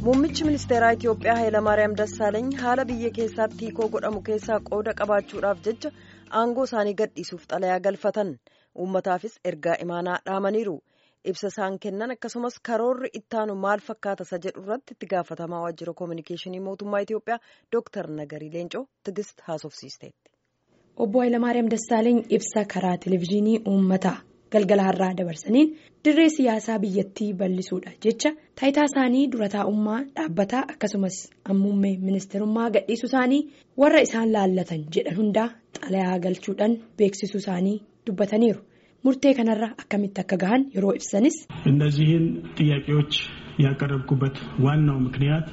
Muummichi ministeeraa Itiyoophiyaa Hayilamaariyaam Dassaaleeny haala biyya keessaatti hiikoo godhamu keessaa qooda qabaachuudhaaf jecha aangoo isaanii gadhiisuuf xalayaa galfatan uummataafis ergaa imaanaa dhaamaniiru. Ibsa isaan kennan akkasumas karoorri ittaanu maal fakkaata isa jedhu irratti itti gaafatamaa waajjira koominikeeshinii mootummaa Itiyoophiyaa Dooktar Nagarii Leencoo Tigist haasofsiisteetti. Obbo Hayilamaariyaam Dassaaleeny ibsa karaa televezyiinii uummataa galgala har'aa dabarsaniin dirree siyaasaa biyyattii bal'isuudha jecha taayitaa isaanii dura taa'ummaa dhaabbataa akkasumas muummee ministeerummaa gadhiisuu isaanii warra isaan laallatan jedhan hundaa xalayaa galchuudhaan beeksisuu isaanii dubbataniiru. murtee kanarra akkamitti akka gahan yeroo ibsanis. እነዚህን ጥያቄዎች ያቀረብኩበት ዋናው ምክንያት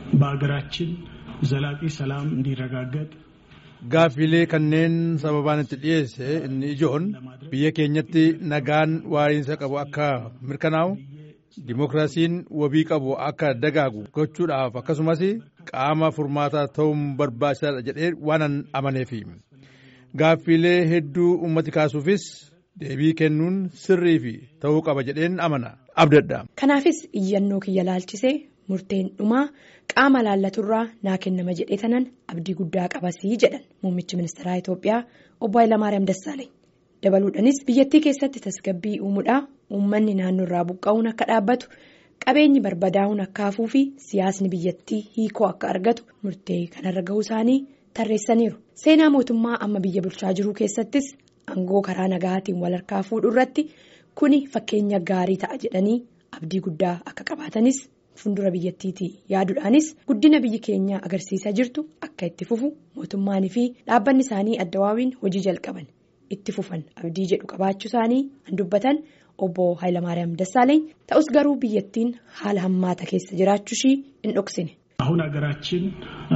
በሀገራችን ዘላቂ ሰላም እንዲረጋገጥ Gaaffiilee kanneen sababaan itti dhiyeesse inni ijoon biyya keenyatti nagaan waariinsa qabu akka mirkanaa'u dimookiraasiin wabii qabu akka dagaagu gochuudhaaf akkasumas qaama furmaataa ta'uun barbaachisaadha jedhee waanan amaneefi gaaffiilee hedduu ummati kaasuufis deebii kennuun sirrii fi ta'uu qaba jedheen amana abdadha. Kanaafis iyyannoo kiyya laalchisee murteen dhumaa qaama laallaturraa naa kennama jedhee tanan abdii guddaa qabasii jedhan muummichi ministeeraa Itiyoophiyaa obbo Hayilamaariyaam Dassaaleeny. Dabaluudhaanis biyyattii keessatti tasgabbii uumuudhaa uummanni naannoorraa buqqa'uun akka dhaabbatu qabeenyi barbadaa'uun akka hafuu fi siyaasni biyyattii hiikoo akka argatu murtee kanarra gahuu isaanii tarreessaniiru. Seenaa mootummaa amma biyya bulchaa jiruu keessattis aangoo karaa nagaatiin wal harkaa fuudhuu irratti kuni fakkeenya gaarii ta'a jedhanii abdii guddaa akka qabaatanis. Fuuldura biyyattiitii yaaduudhaanis guddina biyyi keenya agarsiisaa jirtu akka itti fufu mootummaanii fi dhaabbanni isaanii addawaawiin hojii jalqaban itti fufan abdii jedhu qabaachuu isaanii kan dubbatan obbo Hayilamaariyaam Dassaaleeny ta'us garuu biyyattiin haala hammaata keessa jiraachuu ishii hin dhoksine. አሁን ሀገራችን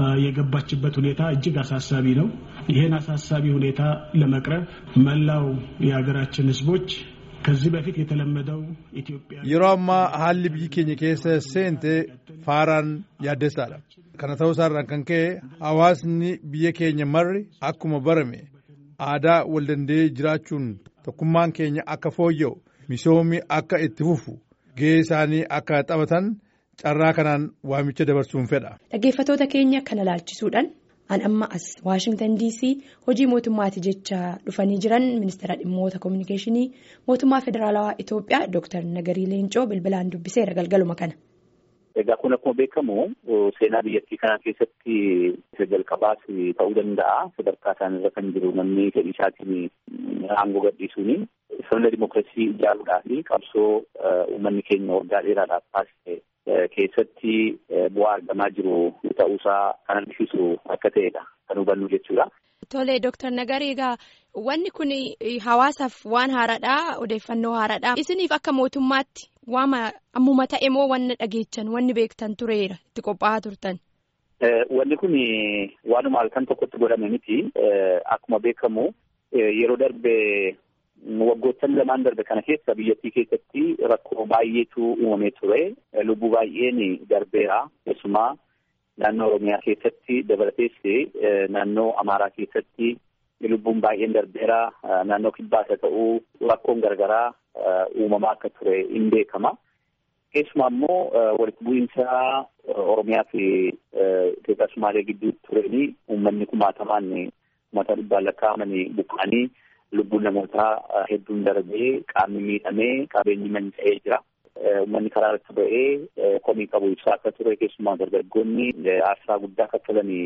የገባችበት ሁኔታ እጅግ አሳሳቢ ነው። ይህን አሳሳቢ ሁኔታ ለመቅረፍ መላው የሀገራችን ሕዝቦች ከዚህ በፊት የተለመደው ኢትዮጵያ yeroo ammaa haalli biyyi keenya keessa seente faaraan yaaddessaadha kana ta'uu isaarraan kan ka'e hawaasni biyya keenya marri akkuma barame aadaa wal danda'ee jiraachuun tokkummaan keenya akka fooyya'u misoomni akka itti fufu gahee isaanii akka taphatan carraa kanaan waamicha dabarsuun fedha. Dhaggeeffatoota keenya kana laalchisuudhaan an amma as waashingtan dc hojii mootummaati jecha dhufanii jiran ministeera dhimmoota koominikeeshinii mootummaa federaalawaa itiyoophiyaa dooktar nagarii leencoo bilbilaan dubbiseera galgaluma kana. Egaa kun akkuma beekamu seenaa biyyattii kanaa keessatti jalqabaas ta'uu danda'a sadarkaa isaanirra kan jiru namni fedhii isaatiin aangoo gadhiisuuni sirna dimookiraasii ijaaruudhaa fi qabsoo uummanni keenya waggaa dheeraadhaaf taasise keessatti bu'aa argamaa jiru ta'uusaa kan argisiisu akka ta'edha kan hubannu jechuudha. Tole Dooktar Nagarii egaa wanni kun hawaasaaf waan haaraadha odeeffannoo haaraadha isiniif akka mootummaatti waama ammuma ta'e moo wanna dhageechan wanni beektan tureera itti qophaa'aa turtan. Wanni kun waanuma halkan tokkotti godhame miti akkuma beekamu yeroo darbe waggoottan lamaan darbe kana keessa biyyattii keessatti rakkoo baay'eetu uumamee ture lubbuu baay'een darbeera keessumaa naannoo oromiyaa keessatti dabalatees naannoo amaaraa keessatti lubbuun baay'een darbeera naannoo kibbaas haa ta'uu rakkoon garagaraa uumamaa akka ture hin beekama keessumaa immoo walitti bu'iinsa oromiyaa fi Itoophiyaa Sumaalee gidduu tureen uummanni kumaatamaan uummata dhibbaan lakkaa'amanii buqqa'anii lubbuun namootaa hedduun darbee qaamni miidhamee qabeenyi manca'ee jira. Uummanni karaa irratti ba'ee komii qabu ibsaa akka ture keessumaa dargaggoonni aarsaa guddaa kaffalanii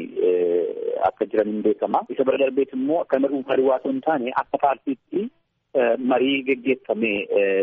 akka jiran hin beekama. Isa bira darbeet immoo akka nama dhuunfaa duwwaa osoo hin taane akka paartiitti marii geggeeffamee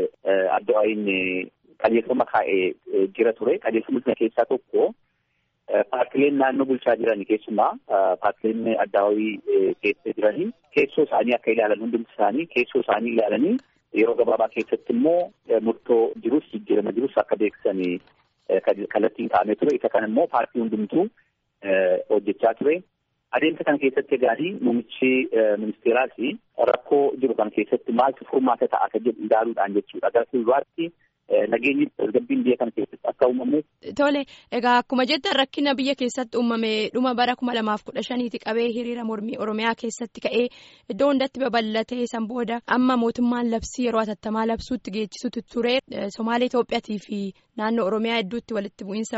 addawaayin qajeelfama kaa'ee jira ture. Qajeelfama sana keessaa tokko paartileen naannoo bulchaa jiran keessumaa paartileen addawaayii keessa jiranii keessoo isaanii akka ilaalan hundumti isaanii keessoo isaanii ilaalanii yeroo gabaabaa keessatti immoo murtoo jirus jijjiirama jirus akka beeksisanii kallattiin kaa'amee ture isa kana immoo paartii hundumtuu hojjechaa ture. Adeemsa kana keessatti egaanii muummichi ministeeraas rakkoo jiru kana keessatti maaltu furmaata ta'a akka jedhu ilaaluudhaan jechuudha. Gara fuulduraatti nageenyi tasgabbiin biyya kana keessatti akka uumamu. Tole egaa akkuma jettan rakkina biyya keessatti uumame dhuma bara kuma lamaaf kudha shaniiti qabee hiriira mormii oromiyaa keessatti ka'ee iddoo hundatti babal'atee san booda amma mootummaan labsii yeroo hatattamaa labsuutti geechisuutu ture somaalee Itoophiyaatii fi naannoo oromiyaa hedduutti walitti bu'iinsa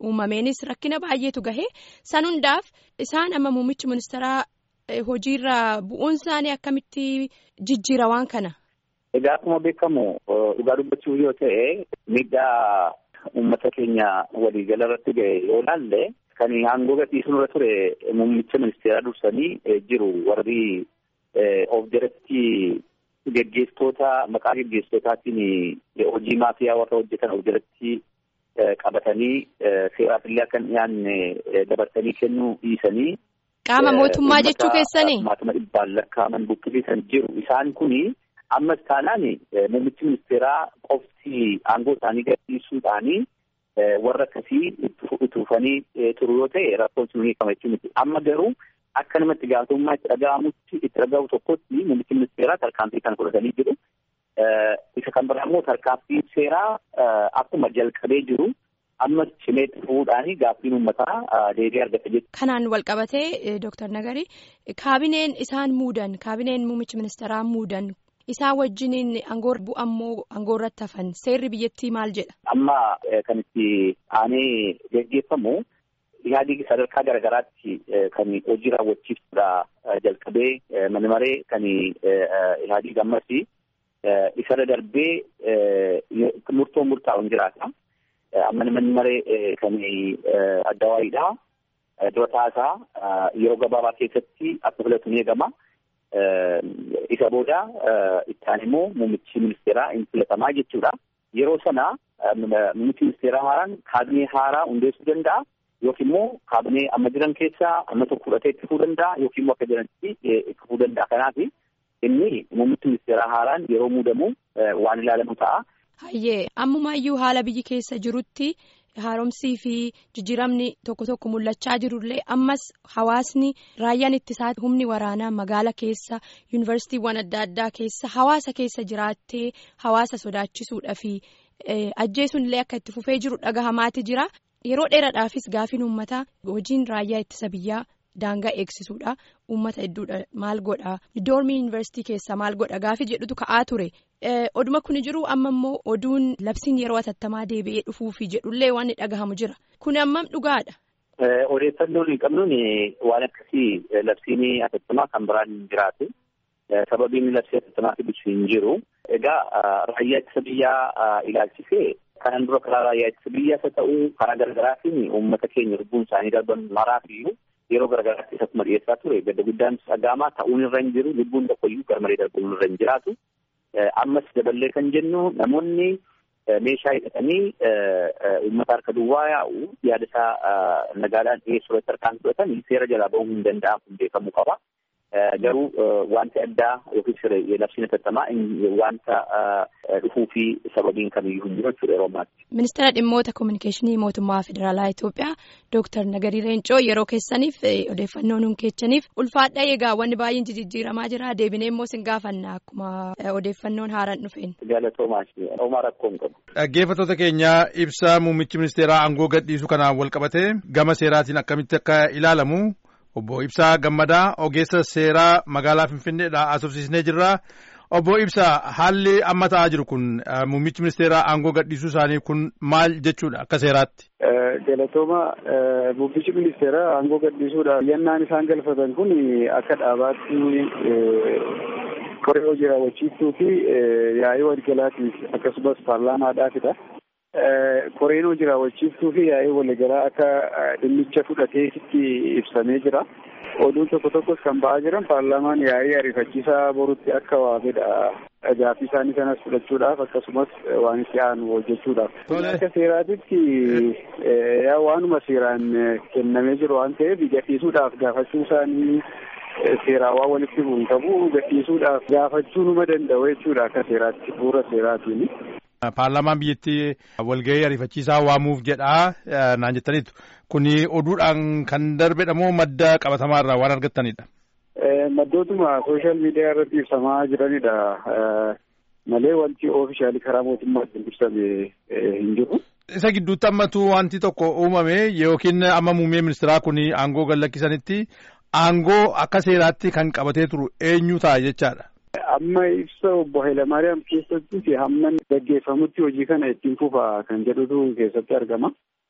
uumameenis rakkina baay'eetu gahee san hundaaf isaan amma muummichi ministeeraa hojiirra bu'uun isaanii akkamitti jijjiira waan kana. Egaa akkuma beekamu dhugaa dubbachuuf yoo ta'e miidhaa uummata keenya waliigala irratti ga'e yoo ilaalle kan aangoo gadhiisuun irra ture muummicha ministeeraa dursanii jiru warri of jalatti geggeessitoota maqaa geggeessitootaatiin hojii maafiyaa warra hojjetan of jalatti qabatanii seeraaf illee akka hin dhiyaanne dabarsanii kennuu dhiisanii. Qaama mootummaa jechuu keessanii. Maatuma dhibbaan lakkaa'aman buqqisiisan jiru isaan kuni ammas taanaan muummichi ministeeraa qofti aangoo isaanii gadhiisuudhaanii warra akkasii utuufanii turu yoo ta'e rakkoon sun hiikama jechuun miti amma garuu akka nama itti gaafatamummaa itti dhaga'amutti itti dhaga'u tokkotti muummichi ministeeraa tarkaanfii kan fudhatanii jiru. Isa kan biraa immoo tarkaanfii seeraa akkuma jalqabee jiru ammas cimeetti fuudhaanii gaaffiin uummataa deebii argata jechuudha. Kanaan wal qabatee Dooktar Nagarii kaabineen isaan muudan kaabineen muummichi ministeeraa muudan isaa wajjiniin aangoo bu'ammoo aangoo irratti hafan seerri biyyattii maal jedha. Amma kan itti aanee geggeeffamu yaadii sadarkaa garaagaraatti kan hojii raawwachiiftuudha jalqabee mana maree kan yaadii gammasi isarra darbee murtoo murtaa'uun jiraata. Amma manni maree kan addawaayiidha. Dura taasaa yeroo gabaabaa keessatti akka filatu ni eegama. Isa booda ittaan immoo muummichi ministeeraa hin filatamaa jechuudha. Yeroo sana muummichi ministeeraa haaraan kaabinee haaraa hundeessuu danda'a. Yookiin immoo kaabinee amma jiran keessaa amma tokko fudhatee itti fufuu danda'a yookiin immoo akka jiranitti itti fufuu danda'a. Kanaaf inni muummichi ministeeraa haaraan yeroo muudamu waan ilaalamu ta'a. Hayyee ammumaayyuu haala biyyi keessa jirutti haaromsii fi jijjiiramni tokko tokko mul'achaa jirullee ammas hawaasni raayyaan ittisaa humni waraanaa magaala keessa yuunivarsiitiiwwan adda addaa keessa hawaasa keessa jiraattee hawaasa sodaachisuudha fi ajjeesuunillee akka itti fufee jiru dhagahamaati jira. Yeroo dheeraadhaafis gaafiin uummataa hojiin raayyaa ittisa biyyaa daangaa eegsisuudha. Uummata hedduudha maal godhaa? Doormii yuunivarsiitii keessaa maal godha? Gaafii jedhutu ka'aa ture. Oduma kun jiru amma immoo oduun labsiin yeroo atattamaa deebi'ee dhufuufi jedhullee waan dhagahamu jira. Kun ammam dhugaadha? Odeeffannoo hin qabnuun waan akkasii labsiin atattamaa kan biraan hin jiraatu. Sababiin labsii atattamaa fiduuf hin jiru. Egaa raayyaa ittisa biyyaa ilaalchisee kanan dura karaa raayyaa ittisa biyyaas haa ta'u karaa garaagaraatiin uummata keenya lubbuun isaanii darban maraaf iyyuu yeroo garaagaraatti isatuma dhiyeessaa ture gadda guddaan dhagaamaa ta'uun irra hin jiru lubbuun tokkoyyuu garmalee darbuun irra hin jiraatu. Ammas daballee kan jennu namoonni meeshaa hidhatanii uummata harka duwwaa yaa'u yaada isaa nagaadhaan dhiyeessuu irratti harkaan fudhatan seera jalaa ba'uu hin danda'amu kun beekamuu qaba. Garuu wanti addaa yookiin labsiin atattamaa wanta dhufuu fi sababiin kamiyyuu hin jiru jechuudha yeroo ammaatti. Ministeera dhimmoota kominikeeshinii mootummaa federaalaa Itoophiyaa Dooktar Nagarii Reencoo yeroo keessaniif odeeffannoo nuun keechaniif ulfaadha eegaa wanni baay'een jijjiiramaa jira deebinee immoo sin gaafanna akkuma odeeffannoon haaraan dhufeen. Galatoomaa homaa rakkoo hin qabu. Dhaggeeffattoota keenyaa ibsa muummichi ministeeraa aangoo gadhiisuu kanaan wal qabatee gama seeraatiin akkamitti akka ilaalamu. Obbo Ibsaa Gammadaa ogeessa seeraa magaalaa Finfinneedhaa asofsiisnee jirra. Obbo Ibsaa haalli amma ta'aa jiru kun muummichi ministeeraa aangoo gadhiisuu isaanii kun maal jechuudha akka seeraatti? Galatooma muummichi ministeeraa aangoo gadhiisuudhaaf yannaan isaan galfatan kun akka dhaabaatti koree hojii raawwachiistuu fi yaa'ii waliigalaatiif akkasumas paarlaamaadhaafidha. koreen hojii raawwachiistuu fi yaa'ii waliigalaa akka dhimmicha fudhatee itti ibsamee jira. Oduun tokko tokkos kan ba'aa jiran paarlaamaan yaa'ii ariifachiisaa borutti akka waamedha. Gaaffii isaanii sanas fudhachuudhaaf akkasumas waan itti aanu hojjechuudhaaf. Akka seeraatitti yaa waanuma seeraan kennamee jiru waan ta'eef gadhiisuudhaaf gaafachuu isaanii seeraa waan walitti bu'u hin qabu gadhiisuudhaaf gaafachuu numa danda'u jechuudha akka seeraatti bu'uura seeraatiin. Paarlaamaan biyyattii walgahii ariifachiisaa waamuuf jedhaa naan jettaniitu. Kuni oduudhaan kan darbedha moo madda qabatamaarraa waan argattanidha? Maddootuma sooshaal miidiyaa irratti ibsamaa jiranidha. Malee wanti oofishaalii karaa mootummaatiin ibsame hin jiru. Isa gidduutti ammatu wanti tokko uumame yookiin amma muummee ministeeraa kun aangoo gallakkisanitti aangoo akka seeraatti kan qabatee turu eenyu ta'a jechaadha. Amma ibsa obbo Hayilamaariyaam keessatti hamma gaggeeffamutti hojii kana ittiin fufa kan jedhutu keessatti argama.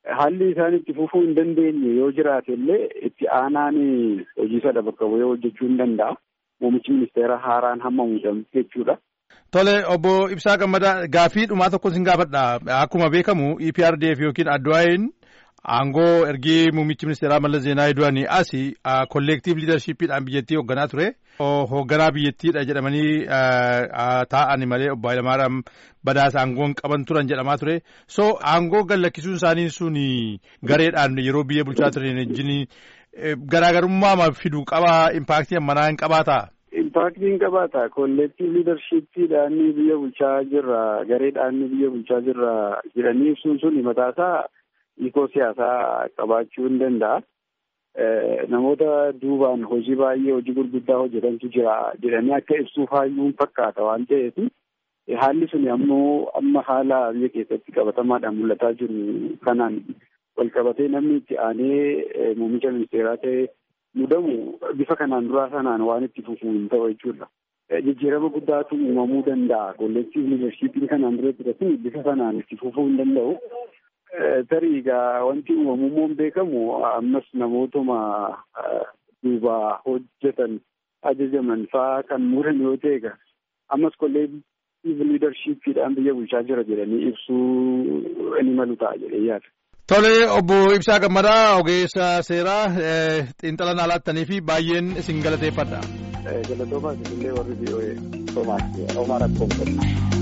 haalli isaan itti fufuu hin dandeenye yoo jiraate illee itti aanaan hojii sana bakka bu'ee hojjechuu hin danda'a. Muummichi ministeera haaraan hamma muudamu jechuudha. Tole obbo Ibsaa Gammadaa gaafii dhumaa tokko sin gaafadha. Akkuma beekamu EPRDF yookiin Addu'aayin aangoo ergii muummichi ministeeraa Mallas Zeenaawii du'anii asi kolleektiiv liidarshiippiidhaan biyyattii hoogganaa ture. Hoogganaa biyyattiidha jedhamanii taa'ani malee obbo Hayilamaariyaam Badhaasa aangoon qaban turan jedhamaa ture. So aangoo gallakkisuun isaanii sun gareedhaan yeroo biyya bulchaa turan wajjin garaagarummaa fiduu qabaa impaaktii ammanaa hin qabaataa? Impaaktii hin qabaata. Kolleektiiv liidarshiippiidhaan biyya bulchaa jirra gareedhaan biyya bulchaa jirra jedhanii ibsuun sun mataasaa hiikoo siyaasaa qabaachuu hin danda'a. Namoota duubaan hojii baay'ee hojii gurguddaa hojjetantu jira jedhanii akka ibsuuf hayyuun fakkaata waan ta'eef haalli sun ammoo amma haala biyya keessatti qabatamaadhaan mul'ataa jiru kanaan wal qabatee namni itti aanee muummicha ministeeraa ta'e mudamu bifa kanaan duraa sanaan waan itti fufuu hin ta'u jechuudha. Jijjiirama guddaatu uumamuu danda'a. Kolleektiiv liidarshiippiin kanaan dura ture kun bifa sanaan itti fufuu hin danda'u. Tarii egaa wanti uumamummoo hin beekamu ammas namootuma duuba hojjetan ajajaman fa'aa kan muran yoo ta'e egaa ammas kolleektiiv liidarshiippiidhaan biyya bulchaa jira jedhanii ibsuu ni malu ta'a jedhee yaada. Tole obbo Ibsaa Gammadaa ogeessa seeraa xiinxala naa laattanii fi baay'een isin galateeffadha. Galatoomaa isinillee warri biyyoee Soomaaliyaa Omar Akkoon